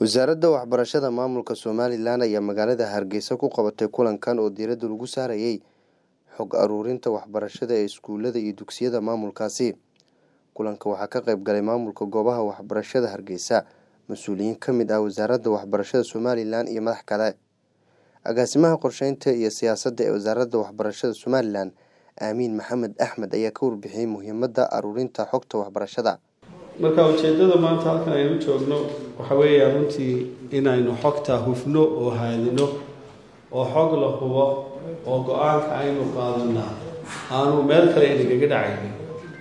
wasaaradda waxbarashada maamulka somalilan ayaa magaalada hargeysa ku qabatay kulankan oo diiradda lagu saarayay xog aruurinta waxbarashada ee iskuulada iyo dugsiyada maamulkaasi kulanka waxaa ka qayb galay maamulka goobaha waxbarashada hargeysa mas-uuliyiin ka mid ah wasaaradda waxbarashada somalilan iyo madax kale agaasimaha qorsheynta iyo siyaasadda ee wasaaradda waxbarashada somalilan aamiin maxamed axmed ayaa ka warbixiyey muhiimadda aruurinta xogta waxbarashada marka ujeeddada maanta halkan aynu joogno waxa weeya runtii inaynu xogta hufno oo haadino oo xog la hubo oo go-aanka aynu qaadanaa aanu meel kale inagaga dhacaynin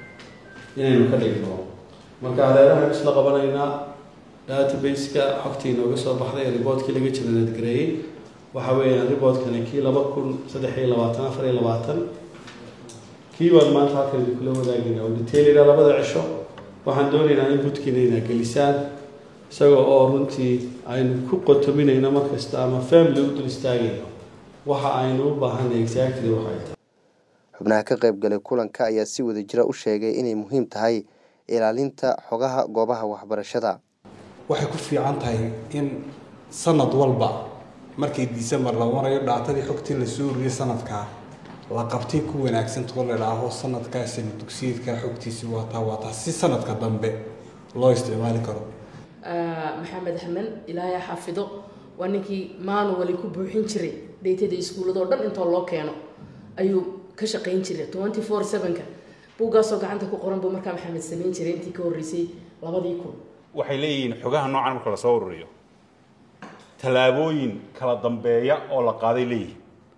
inaynu ka dhigno marka hareerahan isla qabanaynaa database-ka xogtii inooga soo baxday ee riboortkii laga jiranadgareeyey waxa weeyaan riboortkani kii laba kun saddex iyo labaatan afar iyo labaatan kii baan maanta halkan idinkula wadaagayna oo detailida labada cisho waxaan doonaynaa in budkiina inaa gelisaan isagoo oo runtii aynu ku qotominayno markasta ama family u dul istaagayno waxa aynu u baahanay exactly waxay tahay xubnaha ka qayb galay kulanka ayaa si wada jira u sheegay inay muhiim tahay ilaalinta xogaha goobaha waxbarashada waxay ku fiican tahay in sanad walba markii december la marayo dhaatadii xogtii la soo uriyay sanadkaa la qabtay ku wanaagsantaoo la dhaaho sanadkaasina dugsiyeedka xogtiisi waataa waataa si sanadka dambe loo isticmaali karo maxamed axmed ilaahay xafido waa ninkii manuali ku buuxin jiray dheytada iskuuladoo dhan intoo loo keeno ayuu ka shaqayn jiray twenty four sevenka buuggaasoo gacanta ku qoran buu markaa maxamed samayn jiray intii ka horreysay labadii kun waxay leeyihiin xogaha noocan marka lasoo ururiyo tallaabooyin kala dambeeya oo la qaaday leeyihin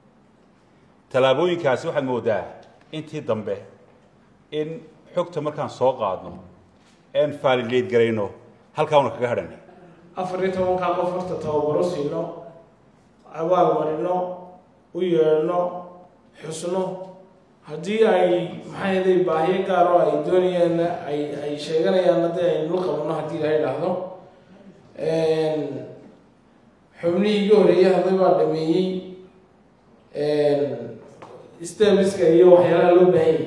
tallaabooyinkaasi waxaad moodaa intii dambe in xogta markaan soo qaadno een faalileed garayno halkaa una kaga hadhanay afar iyo tobankaa qof horta tababaro siino abaal marino u yeedhno xusno haddii ay maxaa yeelay baahiyo gaar oo ay doonayaan ay ay sheeganayaan haddii aynu la qabno haddii ilaha idhaahdo xubnihii iga horeeyay hadday baa dhameeyey stebiska iyo waxyaalaha loo baahanyay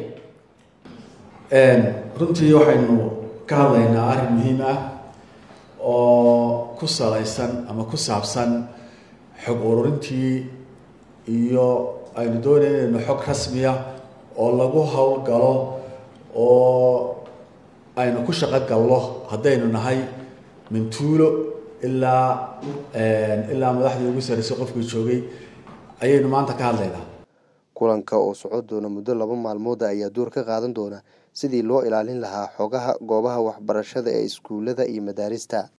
runtii waxaynu ka hadlaynaa arrin muhiim ah oo ku salaysan ama ku saabsan xog ururintii iyo aynu doonayna inaynu xog rasmiya oo lagu howlgalo oo aynu ku shaqo galno haddaynu nahay mintuulo ilaa ilaa madaxdii ugu sarreysay qofkii joogay ayaynu maanta ka hadlaynaa kulanka oo socon doona muddo laba maalmooda ayaa door ka qaadan doona sidii loo ilaalin lahaa xogaha goobaha waxbarashada ee iskuulada iyo madaarista